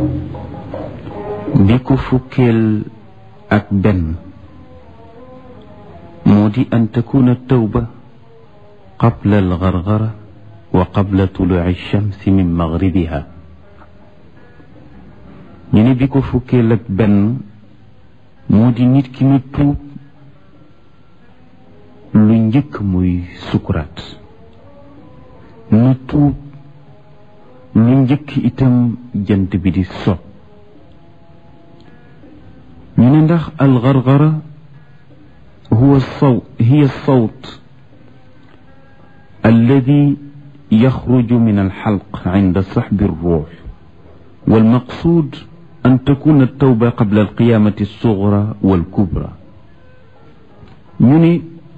bi ko fukkeel ak benn moo di an takuna tawba qabla algargara wa qabla tuluci alchamsi min magribiha ñu ne bi ko fukkeel ak benn moo di nit ki na tuub lu njëkk muy sukuraat na tuub lu njëkk itam jant bi di so ñu ne ndax algargara huwa saw hiya sawt alladi yaxruju min alxalq inda saxbi alruux walmaqsuud an takuna altawba qabla alqiyamati alsugra walkubra ñu ne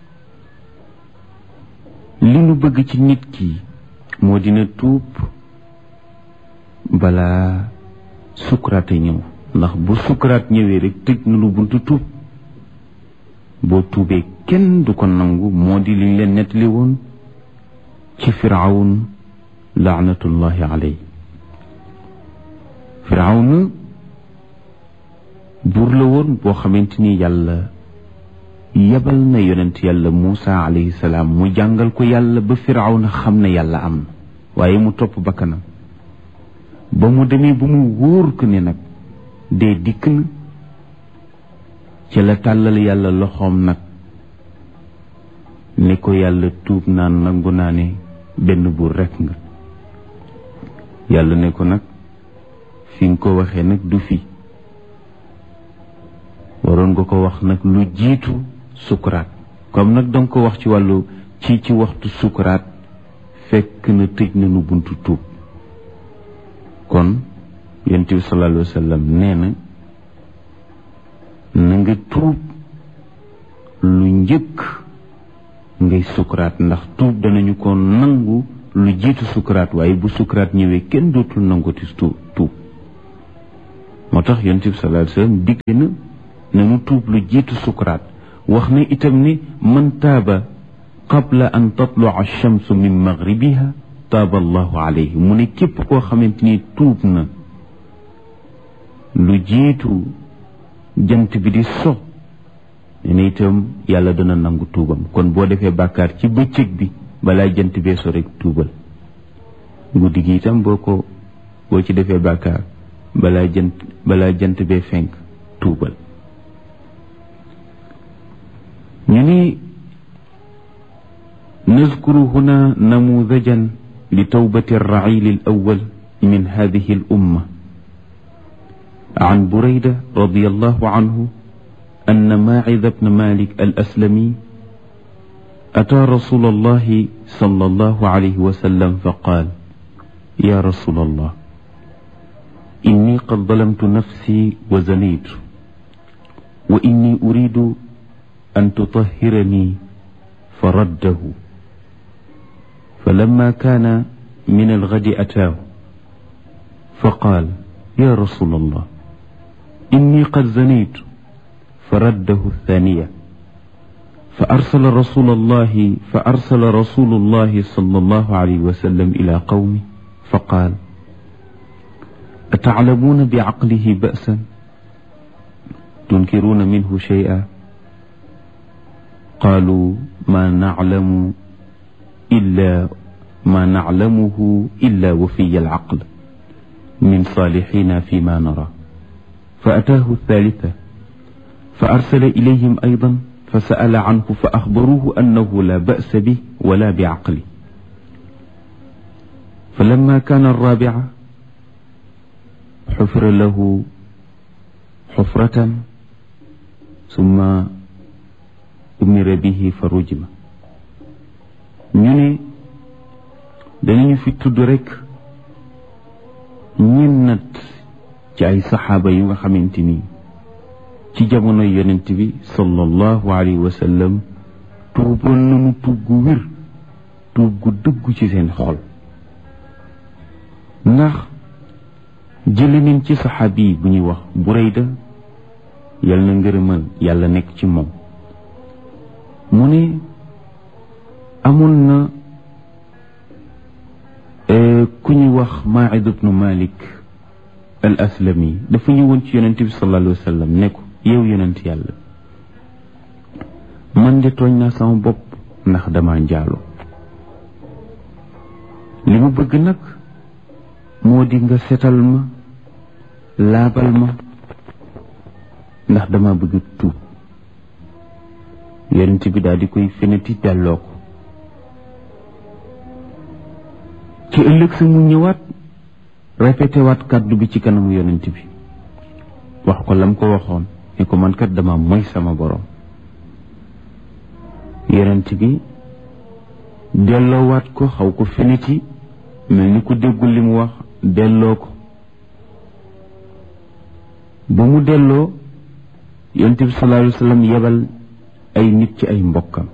li nu bëgg ci nit ki moo dina tuub balaa sukuraat a ñëw ndax bu sukuraat ñëwee rek tëj na lu buntu tuub boo tuubee kenn du ko nangu moo di liñ leen nettali woon ci firawun laanatullahi aley firawna buur la woon boo xamante ni yàlla yebal na yonent yàlla Muusa alayhi salaam mu jàngal ko yàlla ba firawna xam ne yàlla am na waaye mu topp bakkanam ba mu demee ba mu wóor ko ne nag dee dikk na ci la tàllal yàlla loxoom nag ni ko yàlla tuub naan nangu naa ne benn buur rekk nga yàlla ne ko nag fi nga ko waxee nag du fi waroon nga ko wax nag lu jiitu sukuraat comme nag danga ko wax ci wàllu ci ci waxtu sukuraat fekk na tëj na nu buntu tuub kon yonent bi sallallahu alayhi wa sallam nee na na nga tuub lu njëkk ngay sukuraat ndax tuub danañu ko nangu lu jiitu sukuraat waaye bu sukuraat ñëwee kenn dootul nanguti tuub tuub moo tax yonent bi sallallahu alayhi wa sallam digle na nanu tuub lu jiitu sukuraat wax na itam ni man taaba qabla an tatlua alchamsu min magribiha taaba allahu alayhi mu ne képp koo xamante ni tuub na lu jiitu jant bi di so ne na itam yàlla dana nangu tuubam kon boo defee bàkkaar ci bëccëg bi balaa jant bee so rek tuubal guddi gi itam boo ko boo ci defee bàkkaar balaa jant balaa jant bee fenk tuubal ñu ni نذكر هنا نموذجا لتوبة الرعيل الأول من هذه الأمة عن بريدة رضي الله عنه أن ماعذ بن مالك الأسلمي أتى رسول الله صلى الله عليه وسلم فقال يا رسول الله إني قد ظلمت نفسي وزنيت وإني أريد أن تطهرني فرده فلما كان من الغد أتاه فقال يا رسول الله إني قد زنيت فرده الثانية فأرسل رسول الله فأرسل رسول الله صلى الله عليه وسلم إلى قومه فقال أتعلمون بعقله بأسا تنكرون منه شيئا قالوا ما نعلم إلا ما نعلمه إلا وفي العقل من صالحين فيما نرى فأتاه الثالثة فأرسل إليهم أيضا فسأل عنه فأخبروه أنه لا بأس به ولا بعقله فلما كان الرابعة حفر له حفرة ثم أمر به فرجم ñu ne danañu fi tudd rekk ñennat ci ay saxaaba yu nga xamante ni ci jamono yonent bi sallallahu alayhi wa sallam tuuboon nañu tuub gu wér tuub gu dëggu ci seen xol ndax jële nañ ci saxaabi bu ñuy wax Burayda yal na ngërëmal yàlla nekk ci moom mu ne amoon na ku ñuy wax Maïd ibnu Malik al aslami dafa ñëwoon ci yonent bi sallallahu alayhi wa sallam ne ko yow yonent yàlla man de tooñ naa sama bopp ndax dama njaalo li mu bëgg nag moo di nga setal ma laabal ma ndax dama bëgg tuub yonent bi daal di koy feneti delloo ko ci ëllëg sa mu ñëwaat répété waat kàddu bi ci kanamu yonent bi wax ko lam ko waxoon ne ko man kat dama moy sama borom yonent bi delloowaat ko xaw ko feneti mel ni ku déggul li mu wax delloo ko ba mu delloo yonent bi sallallahu alayhi wa sallam yebal ay nit ci ay mbokkam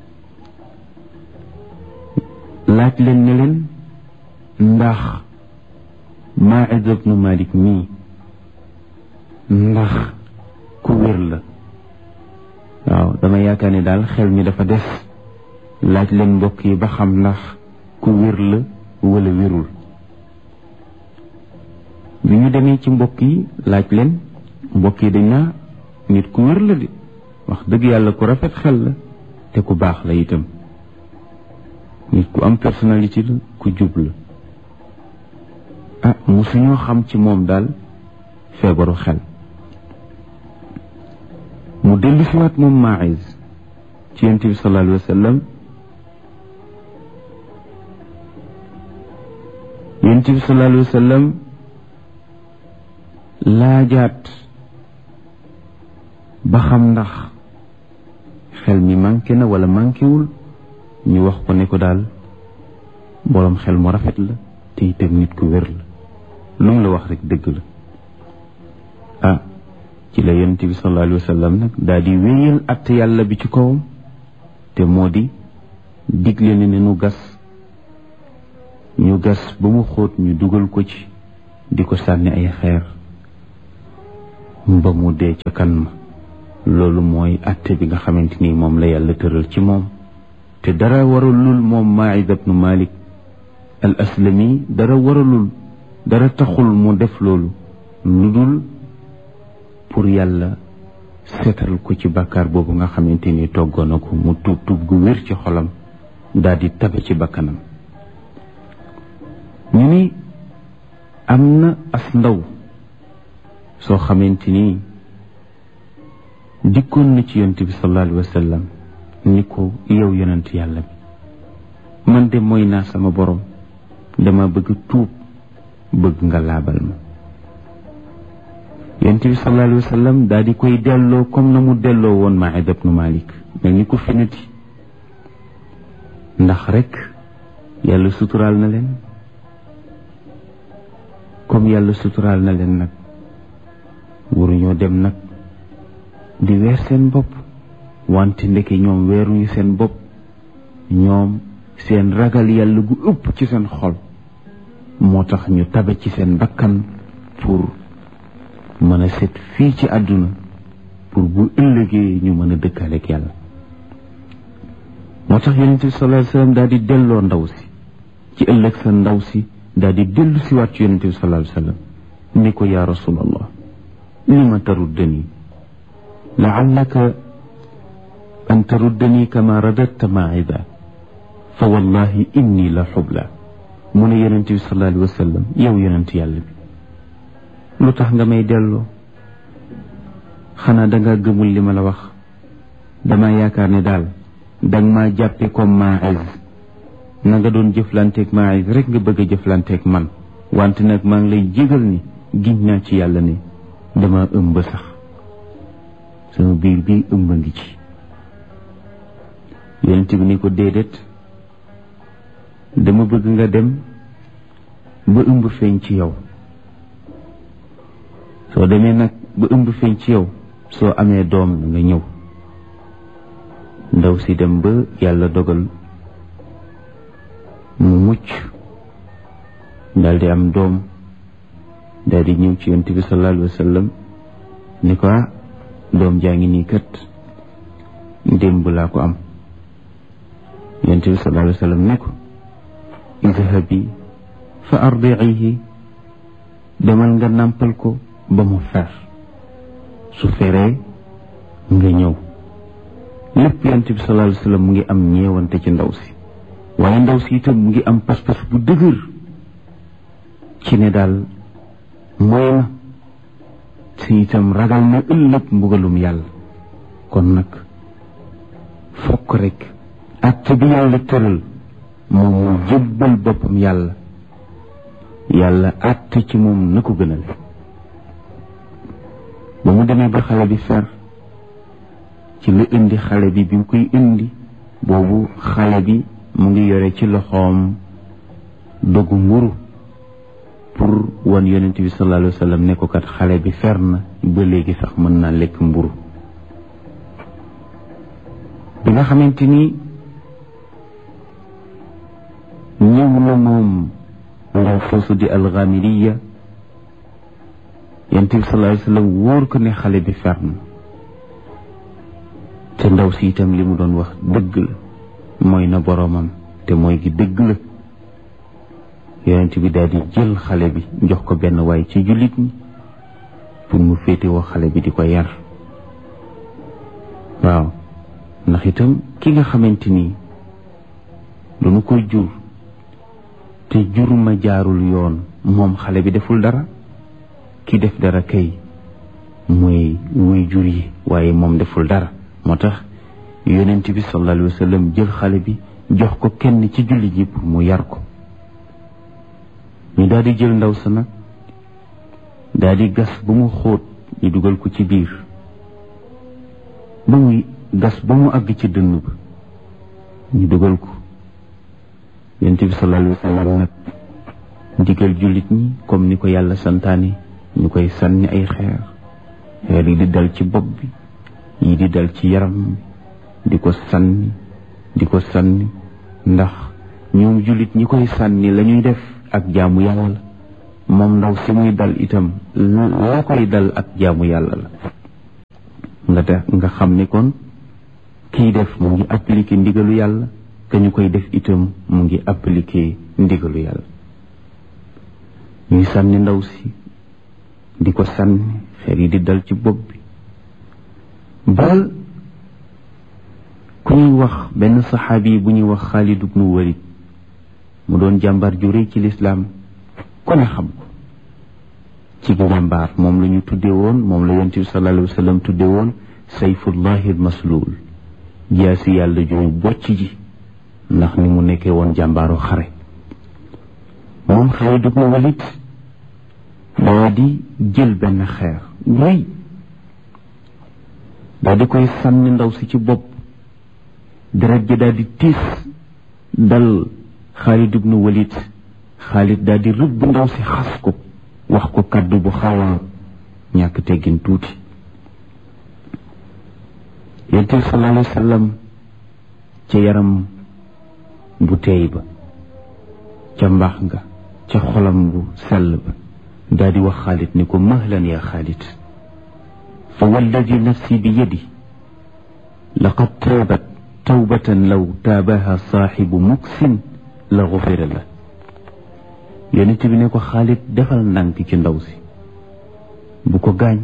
laaj leen ne leen ndax Maïd ibnu Malik mii ndax ku wér la waaw dama yaakaar ne daal xel mi dafa des laaj leen mbokk yi ba xam ndax ku wér la wala wérul bi ñu demee ci mbokk yi laaj leen mbokk yi dañ naa nit ku wér la de wax dëgg yàlla ku rafet xel la te ku baax la itam nit ku am personnalité la ku jub la ah musuñoo xam ci moom daal feebaru xel mu dellu si waat moom Maïs ci yonent bi sallallahu alayhi wa sallam yonent bi sallallahu alayhi wa sallam laajaat ba xam ndax xel mi manqué na wala manqué wul ñu wax ko ne ko daal boroom xel mu rafet la te itam nit ku wér la lu mu la wax rek dëgg la ah ci la yonent bi sallallahu alayhi wa sallam nag daal di wéyal att yàlla bi ci kawam te moo di digle ne ne nu gas ñu gas ba mu xóot ñu dugal ko ci di ko sànni ay xeer ba mu dee ca kan ma loolu mooy atte bi nga xamante ni moom la yàlla tëral ci moom te dara waralul moom Maïd ibnu Malik al aslami dara waralul dara taxul mu def loolu lu dul pour yàlla seetal ko ci bàkkaar boobu nga xamante ni toggoon na ko mu tuub tuub gu wér ci xolam daal di tabe ci bakkanam ñu ni am na as ndaw soo xamante ni dikkoon na ci yonent bi sallallahu alayhi wa sallam ni ko yow yonent yàlla bi man de mooy naa sama borom dama bëgg tuub bëgg nga laabal ma yonent bi sallallahu alayhi wa sallam daal di koy delloo comme na mu delloo woon Maïd ibnu Malik mel ni ko finati ndax rek yàlla suturaal na leen comme yàlla suturaal na leen nag waruñoo dem nag di weer seen bopp wante ndeke ñoom weeruñu seen bopp ñoom seen ragal yàlla gu ëpp ci seen xol moo tax ñu tabe ci seen bakkan pour mën a set fii ci àdduna pour bu ëllëgee ñu mën a dëkkaaleeg yàlla moo tax yonent bi sallallahu alayhi wasallam daal di delloo ndaw si ci ëllëg sa ndaw si daal di dellu si waat ci yonent bi sallallahu alayhi wasallam ni ko yaa rasulallah lima taruddani laallaka an taruddani kama radatta maida fa wallahi inni la xubla mu ne yonent bi sallallahu alayhi wasallam yow yonent yàlla bi lu tax nga may delloo xanaa danga gëmul li ma la wax dama yaakaar ne daal danga maa jàppe comme Maïs na nga doon jëflanteeg Maïs rek nga bëgg a jëflanteeg man wante nag maa ngi lay jégal ni giñ naa ci yàlla ne dama ëmb sax sama biir bi ëmb ngi ci yonent bi ni ko déedéet dama bëgg nga dem ba ëmb feeñ ci yow soo demee nag ba ëmb feeñ ci yow soo amee doom nga ñëw ndaw si dem ba yàlla dogal mu mucc daal di am doom daal di ñëw ci yonent bi sallallahu alayhi wa sallam ni ko doom jaa ngi nii kat démb laa ko am yonent bi sallallahu alayhi wa sallam ne ko idhabi fa ardiihi demal nga nàmpal ko ba mu fer su feree nga ñëw lépp yonent bi sallallahu alayhi wa sallam mu ngi am ñeewante ci ndaw si waaye ndaw si itam mu ngi am pas-pas bu dëgër ci ne daal mooy na si itam ragal na ëllëg mbugalum yàlla kon nag fokk rek acte bi yàlla tëral moom mu jébbal boppam yàlla yàlla acte ci moom na ko gënal ba mu demee ba xale bi fer ci la indi xale bi bi mu koy indi boobu xale bi mu ngi yore ci loxoom dogu mburu pour wan yonent bi sallallahu alayhi wa sallam ne ko kat xale bi fer na ba léegi sax mën naa lekk mburu bi nga xamante ni ñëw na moom ndaw foosu di alxamiriya yonent bi sallallahu alayhi wa sallam wóor ko ne xale bi fer na te ndaw si itam li mu doon wax dëgg la mooy na boroomam te mooy gi dëgg la yonent bi daal di jël xale bi jox ko benn waay ci jullit ñi pour mu féetewoo xale bi di ko yar waaw ndax itam ki nga xamante ni duñu ko jur te jur ma jaarul yoon moom xale bi deful dara ki def dara kay mooy muy jur yi waaye moom deful dara moo tax yonent bi sallallahu alayhi wa sallam jël xale bi jox ko kenn ci jullit yi pour mu yar ko ñu daal di jël ndaw sa nag daal di gas ba mu xóot ñu dugal ko ci biir ba muy gas ba mu àgg ci dënn ba ñu dugal ko yonent bi sallallahu alayhi wa sallam nag digal jullit ñi comme ni ko yàlla santaane ñu koy sànni ay xeer xeer yi di dal ci bopp bi yi di dal ci yaram di ko sànni di ko sànni ndax ñoom jullit ñi koy sànni la ñuy def ak jaamu yàlla la moom ndaw si muy dal itam la koy dal ak jaamu yàlla la nga def nga xam ne kon kiy def mu ngi appliqué ndigalu yàlla ka ñu koy def itam mu ngi appliqué ndigalu yàlla ñuy sànni ndaw si di ko sànni xeer yi di dal ci bopp bi ba ku ñuy wax benn saxaabi bu ñuy wax Xaalid ibnu Walid mu doon jàmbaar ju rëy ci lislaam ku ne xam ko ci jàmbaar moom la ñu tudde woon moom la yonent bi sallallahu alayhi wa sallam tudde woon sayfullahi almasluul jaasi yàlla ju bocc ji ndax ni mu nekkee woon jàmbaaru xare moom Xaalid ibnu Walid daa di jël benn xeer rëy daa di koy sànni ndaw si ci bopp deret ji daal di tiis dal Xaalid ibnu Walid Xaalid daal di rëbb ndaw si xas ko wax ko kàddu bu xaw a ñàkk teggin tuuti yonent bi sallallahu alayhi wa sallam ca yaram bu teey ba ca mbaax nga ca xolam bu sell ba daal di wax Xaalid ni ko mahlan ya Xaalid fa walladi nafsi bi yadi laqad taabat tawbatan law taabaha saaxibu muksin la gufira la yonent bi ne ko Xaalid defal ndànk ci ndaw si bu ko gaañ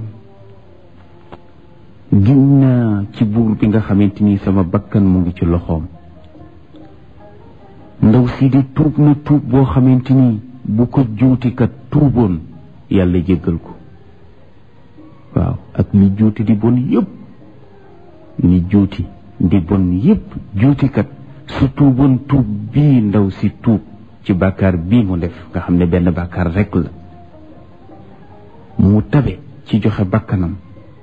gin naa ci buur bi nga xamante ni sama bakkan mu ngi ci loxoom ndaw si di tuub na tuub boo xamante ni bu ko juutikat tuuboon yàlla jéggal ko waaw ak li juuti di bon yépp li juuti di bon yépp juutikat su tuuboon tuub bii ndaw si tuub ci bàkkaar bii mu def nga xam ne benn bàkkaar rekk la mu tabe ci joxe bakkanam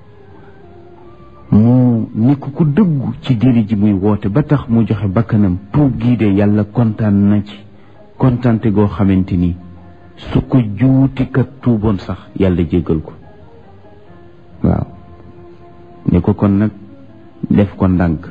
mu nekk ku dëggu ci diine ji muy woote ba tax mu joxe bakkanam tuub gii de yàlla kontaan na ci kontaante goo xamante ni su ko juutikat tuuboon sax yàlla jéggal ko waaw ne ko kon nag def ko ndànk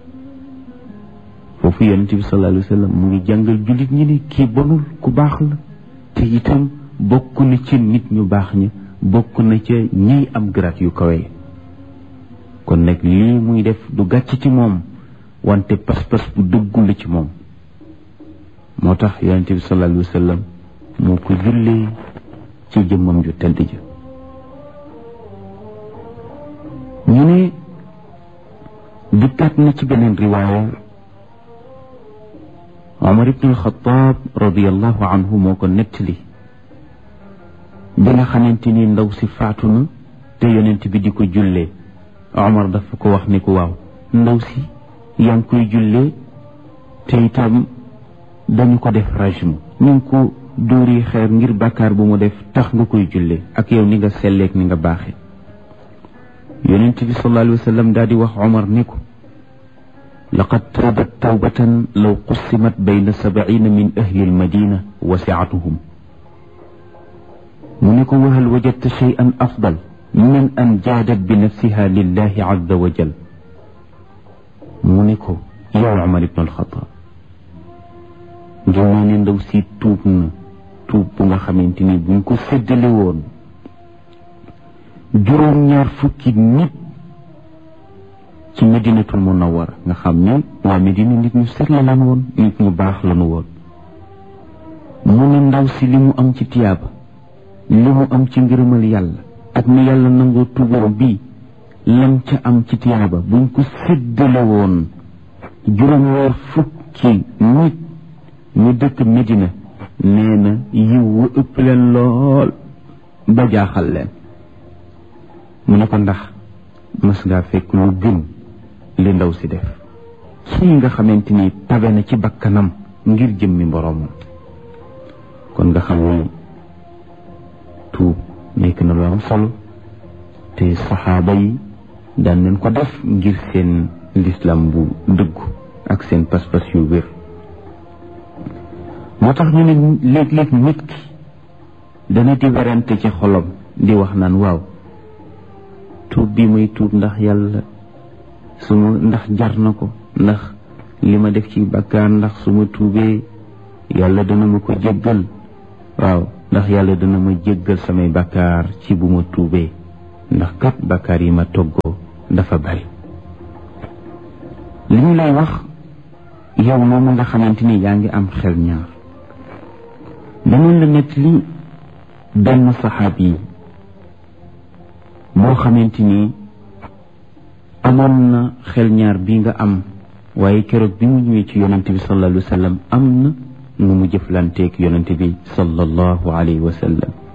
foofu yonent bi sallallahu alayhi wa sallam mu ngi jàngal jullit ñi ni kii bonul ku baax la te itam bokk na ci nit ñu baax ña bokk na ca ñiy am garaat yu kawe kon nag lii muy def du gàcc ci moom wante pas-pas bu dëggu la ci moom moo tax yonent bi sallallahu alayhi wa sallam moo ko jullee ci jëmmam ju tedd ja ñu ne dikkaat na ci beneen riwaaya Omar ibn al-Khattab radiallahu anhu moo ko nettali bi nga xamante ni ndaw si faatu na te yonent bi di ko jullee Omar dafa ko wax ni ko waaw ndaw si yaa ngi koy jullee te itam dañu ko def rajmu ñu ngi ko dóori xeer ngir bàkkaar bu mu def tax nga koy jullee ak yow ni nga selleek ni nga baaxe yonent bi sallallahu alayhi wa sallam daal di wax Omar ni ko laqad taabat tawbatan law qussimat bayna sabaina min ahli almadina wasiatuhum mu ne ko wahal wajadta cheyan afdal min an jaadat bi nafsiha lillahi azza wa jal mu ne ko yow Omar ibn alxataab ngir naa ne ndaw si tuub na tuub bu nga xamante ni buñ ko séddale woon juróom-ñaar fukki nit ci medinatul munawara nga xam ne waa medina nit ñu set la lan woon nit ñu baax lanu woon mu ne ndaw si li mu am ci tiyaaba li mu am ci ngërëmal yàlla ak ni yàlla nangoo tuubam bii lam ca am ci tiyaaba buñ ko séddale woon juróom-ñaar fukki nit ñu dëkk medina nee na yiw wu ëpp leen lool ba jaaxal leen mu ne ko ndax mas ngaa fekk lu gën li ndaw si def kii nga xamante ni tabe na ci bakkanam ngir jëmmi mboroomam kon nga xam ne tuub nekk na lu am solo te saxaaba yi daan nañ ko def ngir seen lislam bu dëggu ak seen pas-pas yu wér moo tax ñu ne léeg-léeg nit ki dana di werante ci xolam di wax naan waaw tuub bi muy tuub ndax yàlla su ma ndax jar na ko ndax li ma def ci bàkkaar ndax su ma tuubee yàlla dana ma ko jéggal waaw ndax yàlla dana ma jéggal samay bàkkaar ci bu ma tuubee ndax kat bàkkaar yi ma toggoo dafa bari li ñu lay wax yow moomu nga xamante ni yaa ngi am xel ñaar danañ la nett li benn saxaab yi boo xamante ni amoon na xel ñaar bi nga am waaye keroog bi mu ñëwee ci yonente bi sallallahu alayhi wa sallam am na nu mu jëflanteeg yonente bi sallallahu alayhi wa sallam